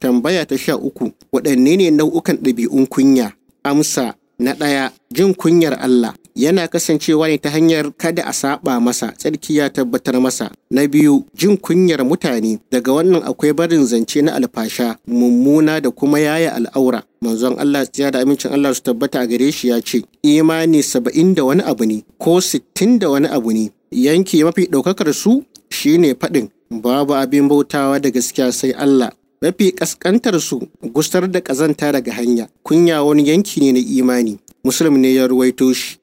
Tambaya ta sha uku, waɗanne ne nau'ukan ɗabi'un kunya? Amsa na ɗaya, jin kunyar Allah yana kasancewa ne ta hanyar kada a saba masa tsarki ya tabbatar masa. Na biyu, jin kunyar mutane daga wannan akwai barin zance na alfasha, mummuna da kuma yaya al'aura. Manzon Allah ya da amincin Allah su tabbata a gare shi ya ce, imani saba'in da wani abu ne ko sittin da wani abu ne. Yanki mafi ɗaukakar su shine faɗin babu abin bautawa da gaskiya sai Allah. Mafi ƙasƙantar su gustar da ƙazanta daga hanya. Kunya wani yanki ne na imani. Muslim ne ya ruwaito shi.